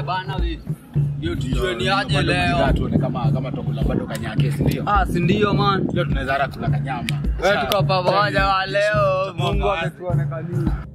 bana we. Ndio tujue ni aje Bado leo. bidhaa tuone kama kama tukula bado kanyake si ndio? Ah, si ndio man. Leo tunaweza hata kula kanyama. Wewe tuko pamoja wa leo. Tuko Mungu pamoja. ametuonekania.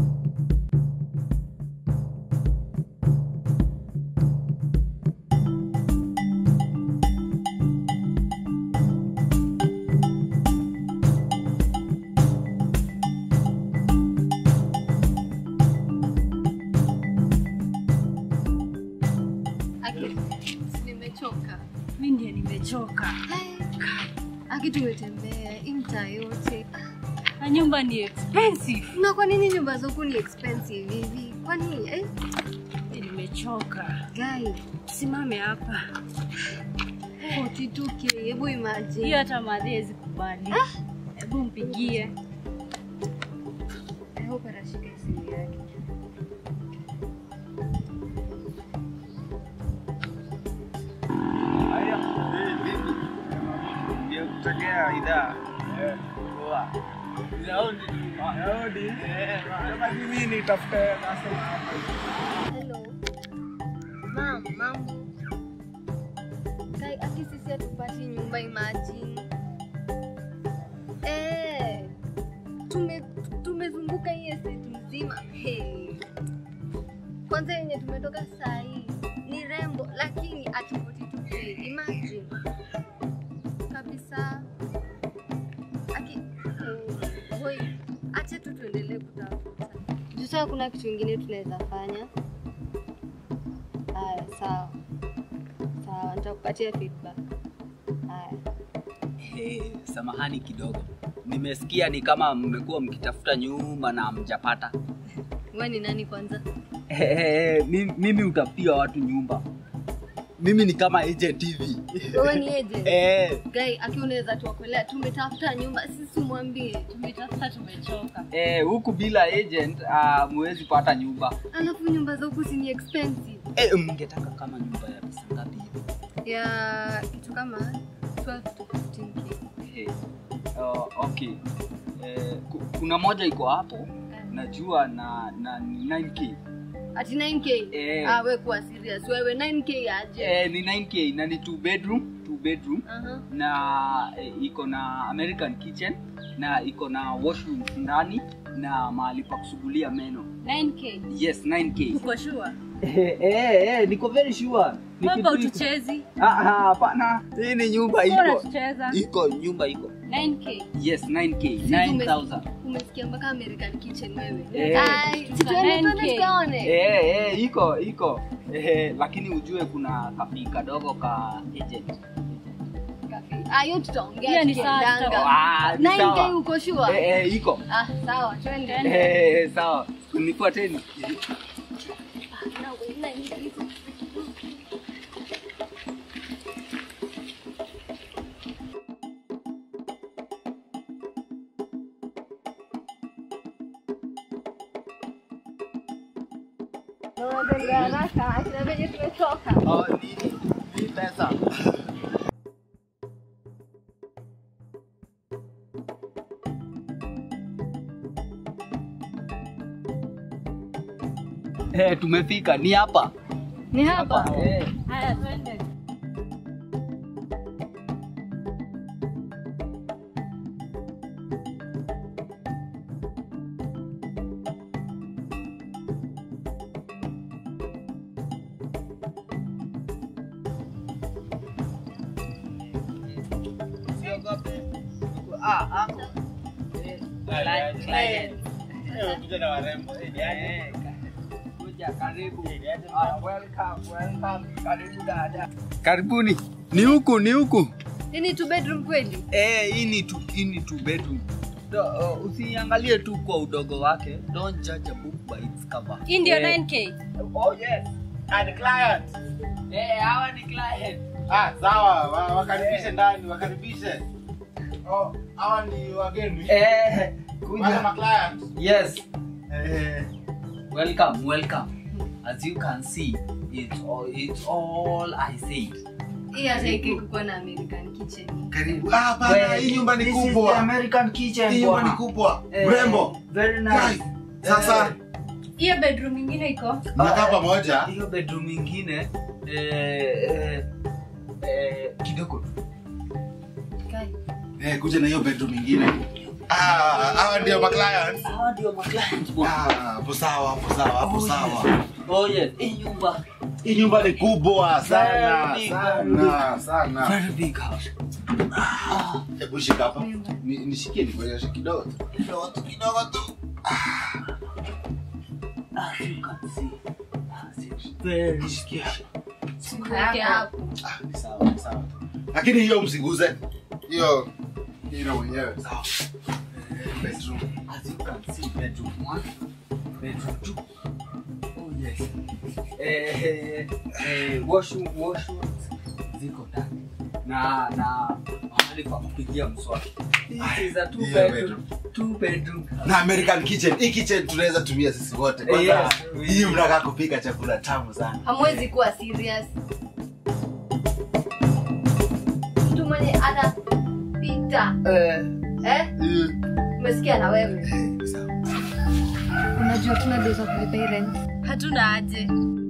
Aki, nimechoka. mi ndiye nimechoka Hai, Aki, tumetembea hii mtaa yote na nyumba ni expensive na kwa nini nyumba zoku ni expensive hivi? Kwani eh? Mi nimechoka Guy, simame hapa 42k, hebu imagine. hiyo hata madhezi kubali hebu mpigie I hope atashika simu yake. Haya, eh, vipi? Ndio kutokea idhaa. Eh, poa. Raundi. Raundi. Eh, kama mimi nitafute customer hapa. Hello. Mam, mambo. Kai, aki sisi hatupati nyumba imagine. Eh. Tume tumezunguka hii estate mzima. Hey. Kwanza yenye tumetoka saa hii ni rembo lakini at 42k. Imagine. Kabisa. Aki hey. Hoi. Acha tu tuendelee kutafuta. Juu sasa kuna kitu kingine tunaweza fanya. Haya, sawa sawa, nitakupatia feedback. Haya, Hey, samahani kidogo. Nimesikia ni kama mmekuwa mkitafuta nyumba na mjapata. wewe ni nani kwanza? mimi, mimi utafutia watu nyumba. Mimi ni kama agent hivi. Wewe ni agent? Eh, Guy, aki unaweza tuokolea, tumetafuta nyumba, sisi umwambie. tumetafuta tumechoka eh, huku bila agent uh, muwezi pata nyumba. Alafu nyumba za huku si ni expensive. Eh, mngetaka kama nyumba ya pesa ngapi hivi? Ya kitu kama 12 to 15k. Eh, uh, okay. Eh, ku- kuna moja iko hapo najua na na ni 9k. Ati 9k? Eh. Ah, wewe kuwa serious. Wewe 9k aje? Eh, ni 9k na ni two bedroom, two bedroom. Aha. na eh, iko na American kitchen na iko na washroom ndani na mahali pa kusugulia meno. 9k Yes, 9k. uko sure Eh, eh, eh, niko very sure. Ni kwamba kitu iko- utuchezi Ah, ah, hapana. Hii ni nyumba bora iko. tucheza Iko nyumba iko. 9k Yes, 9k, Sisi 9000. ume- Umesikia mpaka American kitchen wewe. Eh. Ai, si tuende 9K. tuende tukaone. Eh, eh, iko iko. Eh, lakini ujue kuna kapi kadogo ka agent. Ah, hiyo tutaongea Hiyo ni sawa, tukiendanga. tutaongea. Ah, ni 9K sawa. uko sure? Eh, eh, iko. Ah, sawa, twende. Eh, sawa. Nifuateni. Tunatembea haraka, akina venye tumetoka. Oh, ni ni pesa. Eh, tumefika ni hapa. Ni hapa. Eh. haya twende Usiogope. Ah, ako. Eh, client, client. Kuja na warembo. Eh, ni aje? Eh, kuja karibu. Ah, welcome, welcome. Karibu dada. Karibuni. Ni huku, ni huku. Hii ni two bedroom kweli? Eh, hii ni tu, hii ni two bedroom. Do, uh, usiangalie tu kwa udogo wake. Don't judge a book by its cover. hii ndio Eh, 9k Oh, yes. And client. Eh, hawa ni client. Ah, sawa, wa- wakaribishe ndani, wakaribishe. Oh, hawa ni wageni. Eh, Wale ma kuja. client. Yes. Eh, Welcome, welcome. As you can see, it's all, it's all I said. Hii hata iki kukuwa na American kitchen. karibu. Ah, bana, hii nyumba ni This is kubwa. the American kitchen. Hii nyumba ni bwana. kubwa. Eh, Mrembo. Very Guys, nice. Sasa Eh, hiyo bedroom ingine iko mnakaa pamoja hiyo bedroom ingine eh, eh, eh, kidogo tu. Kai. eh, kuja na hiyo bedroom ingine Ah, hawa ndio maclients hawa ndio maclient bwana. Ah, hapo sawa hapo sawa hapo Oh, sawa yes. Oh, yes. Hii nyumba hii nyumba ni kubwa sana Very big, sana sana very big house hebu shika hapa Ni- nishikie nikuonyeshe kidogo tu. kidogo tu kidogo tu as you can see it's very special Weke hapo. Ah, ni sawa ni sawa lakini hiyo msiguze hiyo hiyo mwenyewe sawa Eh, bedroom as you can see bedroom one bedroom two oh yes eh, eh, washroom washroom ziko ndani na na mahali pa kupigia mswaki This is a two Hiyo bedroom two bedroom na american kitchen hii kitchen tunaweza tumia sisi wote kwanza Yes. hii mnakaa kupika chakula tamu sana hamwezi kuwa serious mtu mwenye anapita eh, eh? eh, umesikia na wewe eh, sawa. unajua tuna days of my parents hatuna aje